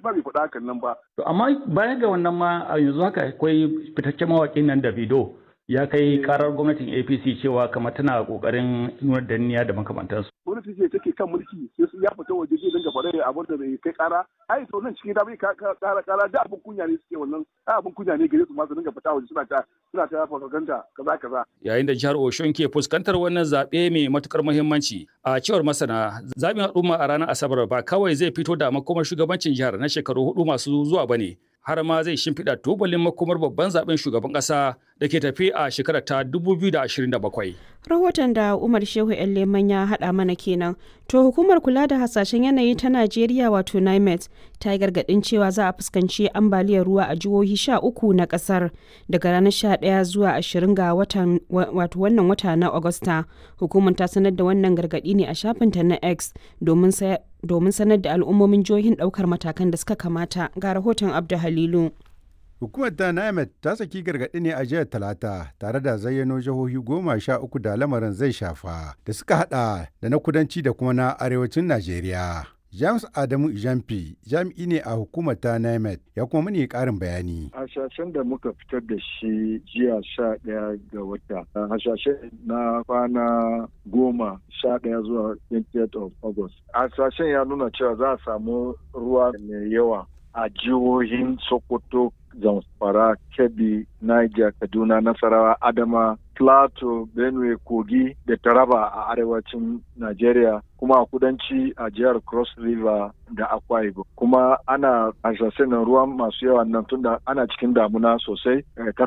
shi ba bai faɗa hakan nan ba. To amma baya ga wannan ma a yanzu haka akwai fitaccen mawaƙin nan Davido ya kai karar gwamnatin APC cewa kamar tana kokarin nuna danniya da makamantansu. Gwamnati ce take kan mulki sai su ya fita waje zai dinga faɗa abin da bai kai kara. Ai to nan cikin da bai kara kara da abin kunya ne suke wannan ai abin kunya ne gare su ma su dinga fita waje suna ta suna ta propaganda kaza kaza. Yayin da jihar Oshun ke fuskantar wannan zaɓe mai matukar muhimmanci a cewar masana zaɓin al'umma a ranar Asabar ba kawai zai fito da makomar shugabancin jihar na shekaru hudu masu zuwa bane. har ma zai shimfiɗa tubalin makomar babban zaben shugaban ƙasa da ke tafi a shekarar ta 2027. Rahoton da Umar Shehu Leman ya haɗa mana kenan. To hukumar kula da hasashen yanayi ta Najeriya wato NIMET ta yi gargaɗin cewa za a fuskanci ambaliyar ruwa a jihohi sha uku na ƙasar daga ranar sha ɗaya zuwa ashirin ga watan wato wannan wata na Agusta. Hukumar ta sanar da wannan gargaɗi ne a shafinta na X domin domin sanar da al'ummomin jihohin ɗaukar matakan da suka kamata ga rahoton Abdu Halilu. Hukumar ta NIMET ta saki gargaɗi ne a jihar Talata tare da zayyano jihohi goma sha uku da lamarin zai shafa da suka hada da na kudanci da kuma na arewacin Najeriya. James Adamu Ijamfi jami'i ne a hukumar ta NIMET ya kuma mani ƙarin bayani. Hasashen da muka fitar da shi jiya sha ɗaya ga wata. Hasashen na kwana goma sha ɗaya zuwa 20th of August. Hasashen ya nuna cewa za a samu ruwa mai yawa a jihohin Sokoto, Zamfara, Kebbi, Niger, Kaduna, Nasarawa, Adama, Plateau, Benue, Kogi da Taraba a arewacin Najeriya kuma a kudanci a jihar Cross River da Akwa Ibom. Kuma ana hasashen ruwan masu yawa nan tunda ana cikin damuna sosai